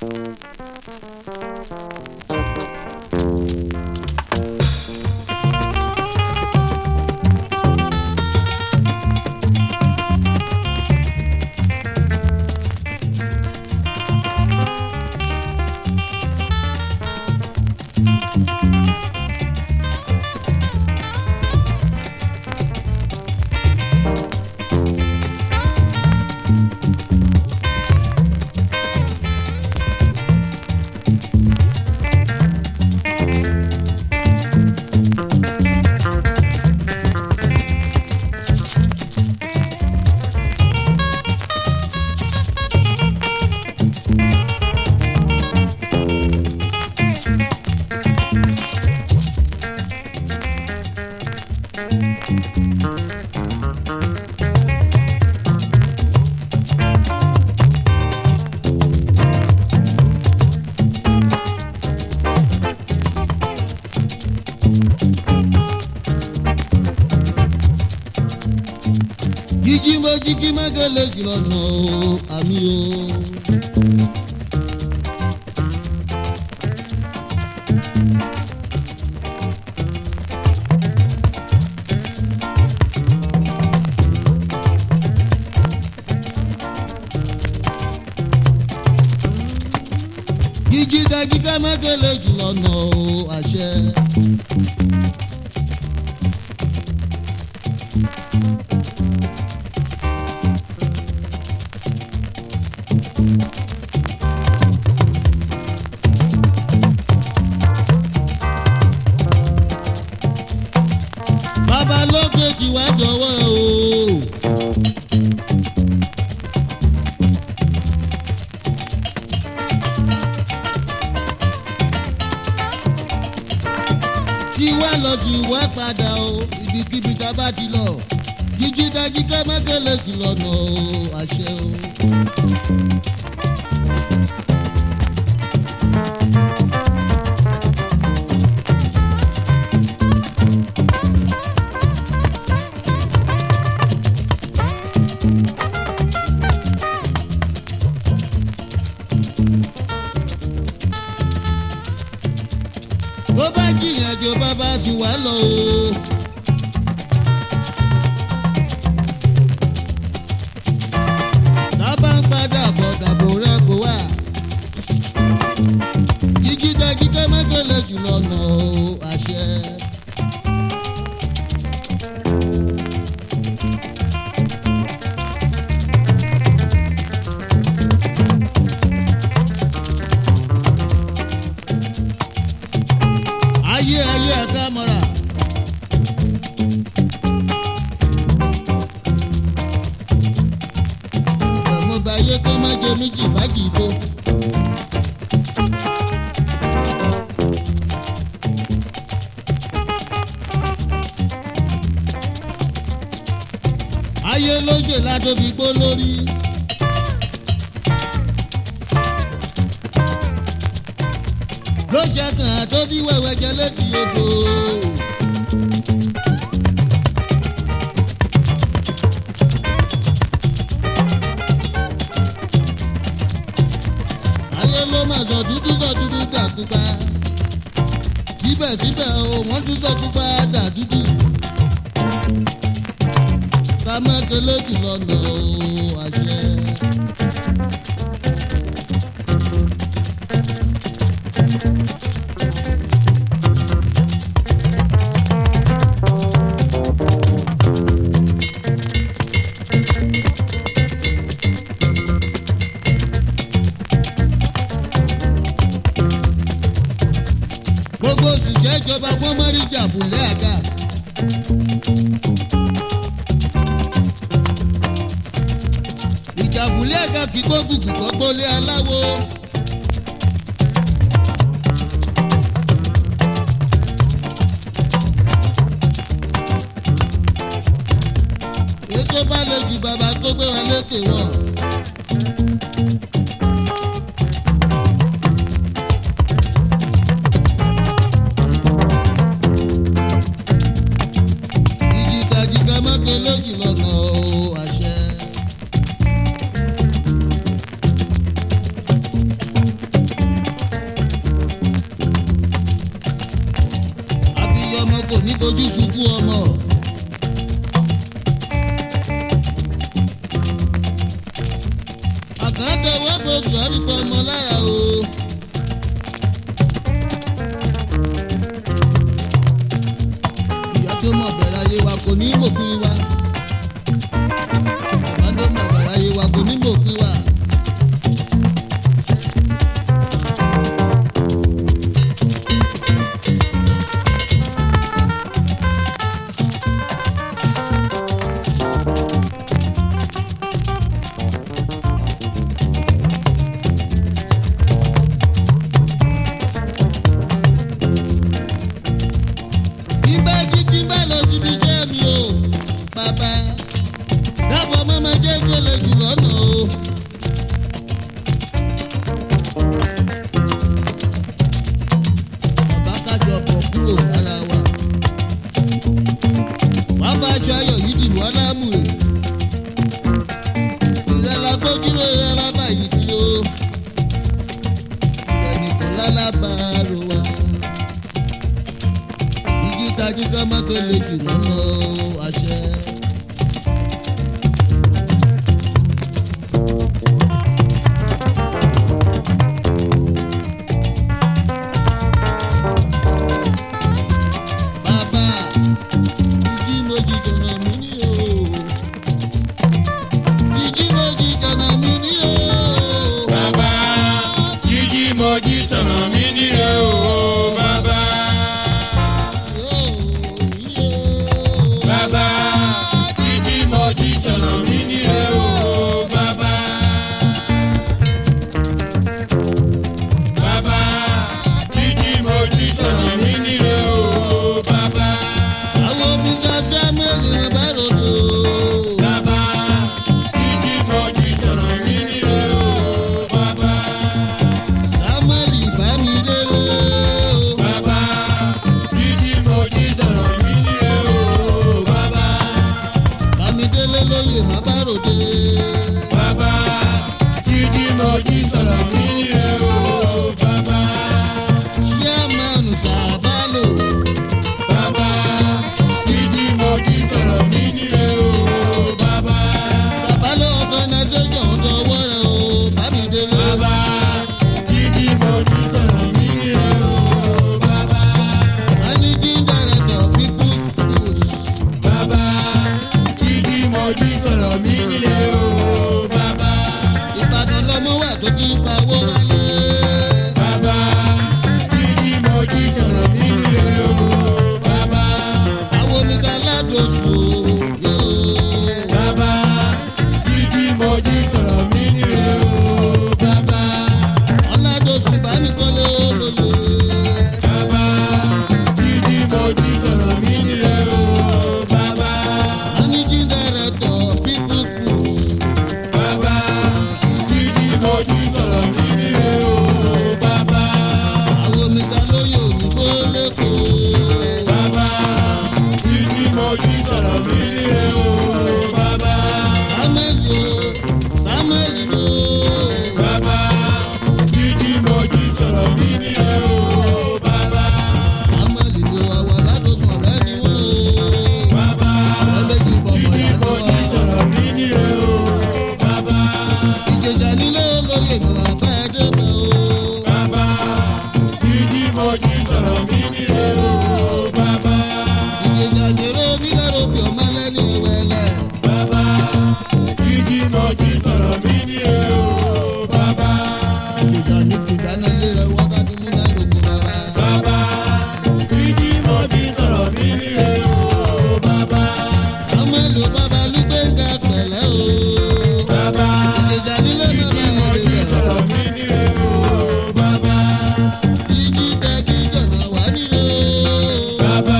jíjí mo jíjí mágẹ́lẹ́ jùlọ nà ó àmì o. jíjí dájíká mágẹ́lẹ́ jùlọ nà ó àṣẹ. bàbá lókè tí wàá dọ̀wọ́ o. tí wá lọ sí wá padà o ibikíbi tá a bá ti lọ jíjí dájí ká má kélé sí lọ́nà o àṣẹ o. bó bá jìnnà jò bàbá sì wá lọ o. tábà ń padà bọ̀ dàbò rẹ̀ kó wà. jíjí dájí ká má kélé jù lọ́nà o àṣẹ. ayé ayé ẹ̀ka mọ́ra. mo bá yé kó má jẹ méjì bájì bó. ayé lóye ládóbi gbó lórí. ló ṣe kàn án tó bí wẹ̀wẹ̀ jẹ létí odò. ayé ló máa sọ dúdú sọ dúdú dà pupa síbẹ̀síbẹ̀ o wọ́n tún sọ pupa dà dúdú. ká má kélé jùlọ nà ó àṣẹ. gbogbo òṣìṣẹ́ ìjọba wọn mọ́ rí jàbùlẹ̀ àga. ìjàbùlẹ̀ àga kì í kó gùgù kọ́ gbólé aláwo. ètò bá lè ju bàbá tó gbé wọn lékè wọn. ìjìkàjìkà mọ́kẹ́ lójì lọ́nà o àṣẹ. fojú sunkún ọmọ. àkàndé wọ́pọ̀ sọ̀rí pọ̀ ọmọ lára o. ìyá tó mọ̀ bẹ̀rẹ̀ ayé wa kò ní mòpin wa. bàbá tó mọ̀ bẹ̀rẹ̀ ayé wa kò ní mòpin wa. ìgbà jíjí bá lọ síbi iṣẹ́ mi o bàbá dábọ̀ mọ́mọ́ jẹ́ kele jù lọ́nà o. bàbá kájọ fọ kúrò lára wa bàbá aṣọ ayọ̀ yìí dì wọ́n lámùrè ìrẹ́lá gbójúlò ìrẹ́lá báyìí tí o ẹnìkan lálábàárò wa igi tajú ká má tó lè jù mọ́ lọ àṣẹ. bàbá ìjì mojì jọ̀nà mí ní o. ìjì mojì jọ̀nà mí ní o. Bàbá jíjí mojí sọ̀nà mí nílé o bàbá. Bàbá jíjí mojí sọ̀nà mí nílé o bàbá. Bàbá jíjí mojí sọ̀nà mí nílé o bàbá. àwọn omi ṣaṣẹ́ mẹ́rin rẹ̀ bá ròdò. Bàbá jíjí mojí sọ̀nà mí nílé o bàbá. Samuel Bámidélé o. Bàbá jíjí mojí sọ̀rọ̀ mí nílé o bàbá. Bámidélé lóye má bá ròde. Bàbá jíjí mojí sọ̀rọ̀ mí nílé o bàbá. Chairman Sàbálò. Bàbá jíjí mojí sọ̀rọ̀ mí nílé o bàbá. Sàbálò organisation dọwọ́ rẹ̀ o. Bámidélé. Bàbá jíjí mojí sọ̀rọ̀ mí nílé o bàbá. Managing director People's Push. Bàbá jíjí mojí sọ̀rọ̀ mí nílé o bàbá. Ìbàdàn lọmọ wà tó ti pawó wálé. Bàbá jíjí mojí sọ̀rọ̀ mí nílé o bàbá. Àwọn omi aládòsù o. Bàbá jíjí mojí sọ̀rọ̀ mí nílé o bàbá. Aládòsù Bámikọ́lé olóye. Bàbá jíjí mojí sọ̀rọ̀ mí nílé o bàbá. Managing director People's Push. Bàbá jíjí mojí sọ̀rọ̀ mí nílé o bàbá. Àwọn omi alóye òyìnbó lẹ́kọ̀ọ́. Bàbá jíjí mojí sọ̀rọ̀ mí nílé o bàbá. Sámẹ́lì o, Sámẹ́lì o. Bàbá jíjí mojí sọ̀rọ̀ mí nílé o bàbá. Sámẹ́lì o, àwọn aládòsùn ọ̀rẹ́ ni wọ́n o. Bàbá Ẹlẹ́jì bọ̀bọ̀ jíjí yà ni mojí wọ́n. sọ̀rọ̀ mí nílé o bàbá. Ìjẹ̀jà nílé olóyè bàbá bá ẹ débẹ̀ o. Bàbá jíjí mojí sọ̀rọ̀ mí nílé o bàbá. Ìjẹ̀jà jèrè onílẹ̀ rògbì ọmọ lẹ́ni ìwẹ̀lẹ̀. Bàbá jíjí mojí sọ̀rọ̀ mí nílé o bàbá. Ìjẹ̀jà ní kìdáná ilé rẹ̀ wọ́n bá ti múlẹ̀ rògbì bàbá. Bàbá jíjí mojí sọ̀rọ̀ mí nílé o bàbá. Sámẹ́lì o, bàbá Lúgbẹ́ngà pẹ̀lẹ́ o. Bàbá Ìjẹ̀jà nílé jíjí bàbá mojí rẹ̀ sọ̀rọ̀ mí nílé o bàbá. Jíjí tẹ́jí jọ̀nà wá nílé o. Bàbá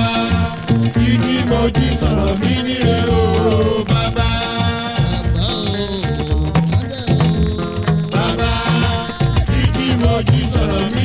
jíjí mojí sọ̀rọ̀ mí nílé o bàbá. Bàbá o, bàbá o. Bàbá jíjí mojí sọ̀rọ̀ mí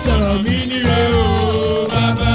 sọ̀rọ̀ mí níre o bàbá.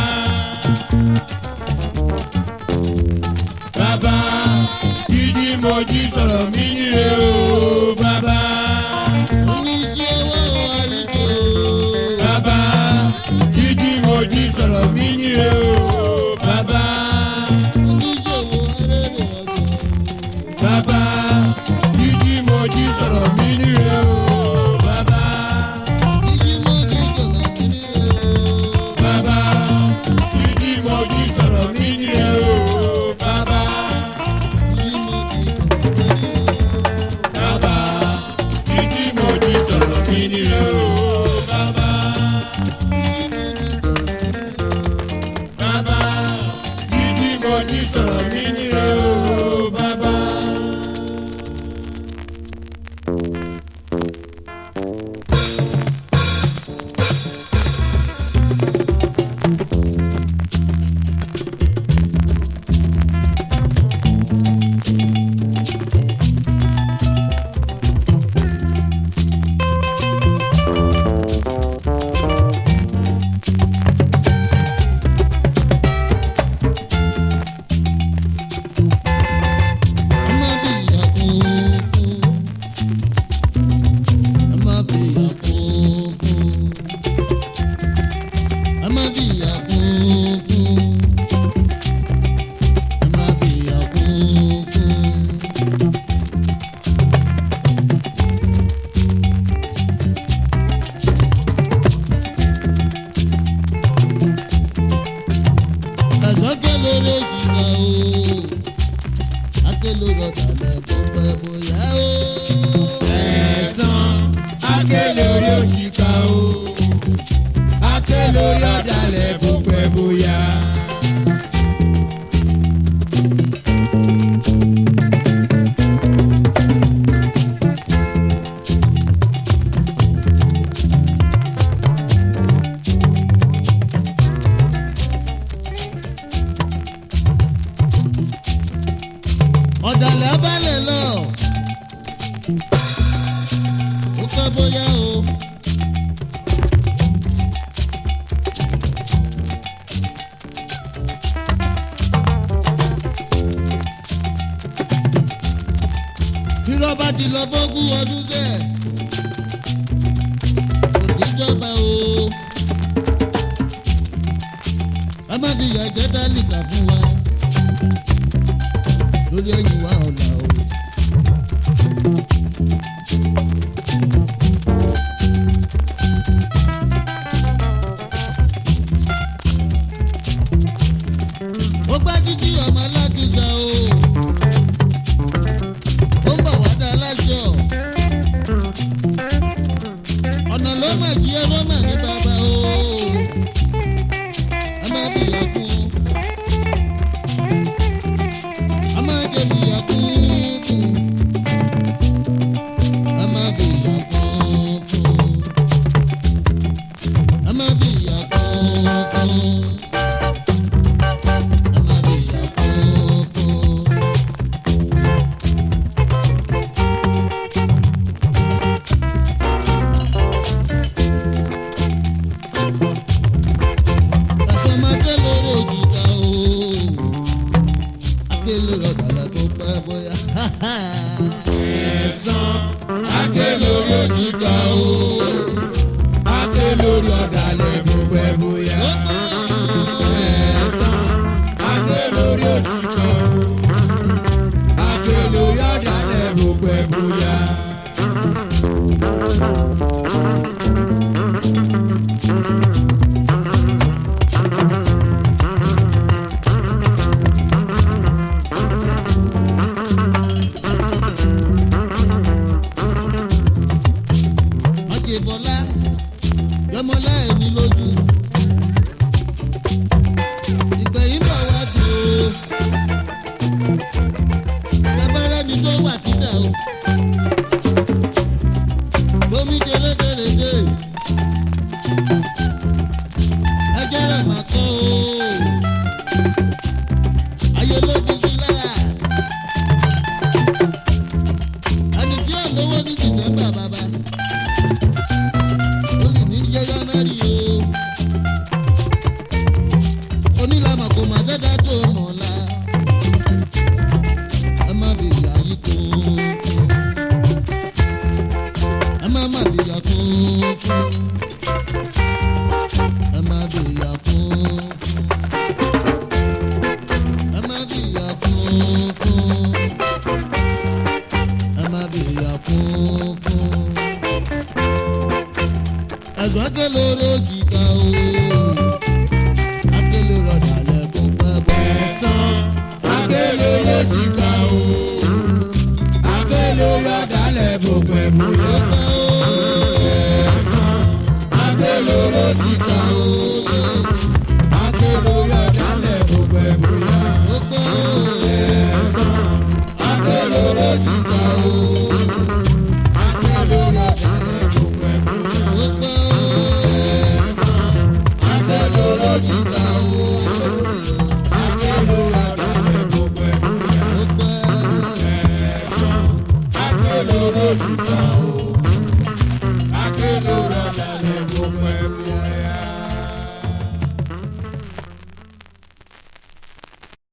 Bàbá jíjí mojí sọ̀rọ̀ mí níre o bàbá. oníṣẹ́ owó àlejò. Bàbá jíjí mojí sọ̀rọ̀ mí níre o bàbá. oníṣòwò arẹ́rẹ́ ọjọ́. Bàbá jíjí mojí sọ̀rọ̀ mí níre o bàbá. jíjí mọ́jú jọ̀lá mi nílé o. Bàbá jíjí mojí sọ̀rọ̀ mí níre o bàbá. jíjí mọ́jú jọ̀lá mi nílé o. Bàbá jíjí mojí sọ̀rọ̀ mí níre o bàbá. Bàbá jíjí mojí sọ̀rọ̀ mí níre o bàbá. lórí ìjìnà o akélo rọ̀tàlẹ̀ bó pẹ́ bóyá o. ẹ̀sán akélé orí òṣìkà o akélé orí ọ̀dàlẹ̀ bó pẹ́ bóyá. ọ̀dàlẹ̀ abálẹ̀ lọ. ó pẹ́ bóyá o. irọ́ bá ti lọ fọ́gún ọdún sẹ́ kò díjọba o. a má fi ìyà jẹ́ dálìkà fún wa lórí ẹ̀yìn wa ọ̀la o. ó gbá jíjí ọmọ alákìsà o. ó ń bọ̀ wá dá aláṣọ. ọ̀nà ló mà jí ẹrọ mà ní bàbá o. ẹ má bìyà kú o. Ama jẹbi yakuku. Ama bi yakuku. Ama bi yakuku. Ama bi yakuku. Kasama kelere jita o akele rọdàlà tó pẹ́ bóyá. ẹ̀sán akélé orí òṣìkà o akélé orí ọ̀dàlẹ̀ bó pẹ́ bóyá. ẹ̀sán akélé orí òṣìkà o akélé orí ọ̀dàlẹ̀ bó pẹ́ bóyá. Májèbọ́lá yọmọlá ẹ̀mí lójú. Ìgbẹ̀yìn bọ̀ wá dùn o. Bàbára ni tó wà kíta o. Lómi jẹrẹdẹrẹdẹ. Ẹjẹ́ rẹ̀ máa kọ́ o. Ayé ló ti sí lára. Ẹni tí ò lówó ní Dìsẹ́mbà bàbá ó lè ní jẹ́jọ́ mẹ́rin o. má bìyà kún ẹ má bìyà kún ẹ má bìyà kún ẹ má bìyà kún ẹ̀sùn akélóró jìkà o akélóró ọ̀dàlẹ̀ kún pẹ́pẹ́. ẹ̀sán akélò ló sì ká o akélò lọ́dàlẹ̀ gbogbo ẹ̀mú yọ. ẹ̀sán akélò ló sì ká o akélò lọ́dàlẹ̀ gbogbo ẹ̀mú yọ. ẹ̀sán akélò ló sì ká o akélò lọ́dàlẹ̀ gbogbo ẹ̀mú yọ. ẹ̀sán akélò ló sì ká o akélò lọ́dàlẹ̀ gbogbo ẹ̀mú yọ. ẹ̀sán akélò ló sì ká o.